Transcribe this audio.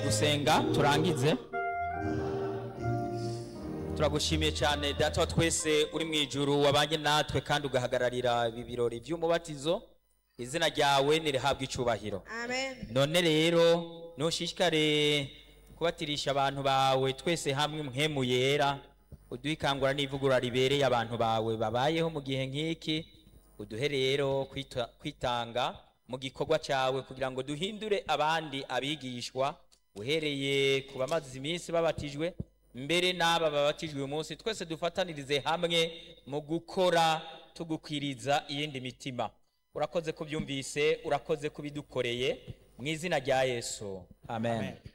gusenga turangize turagushimiye cyane data wa twese uri mu ijuru wabanye natwe kandi ugahagararira ibi birori by'umubatizo izina ryawe nirihabwa icyubahiro Amen. none rero ntushishikare kubatirisha abantu bawe twese hamwe mhemu yera uduhe ikangura n'ivugurura ribereye abantu bawe babayeho mu gihe nk'iki uduhe rero kwita- kwitanga mu gikorwa cyawe kugira ngo duhindure abandi abigishwa uhereye ku bamaze iminsi babatijwe mbere n'aba babatijwe uyu munsi twese dufatanirize hamwe mu gukora tugukwiriza iyindi mitima urakoze kubyumvise urakoze kubidukoreye mu izina rya yesu amen.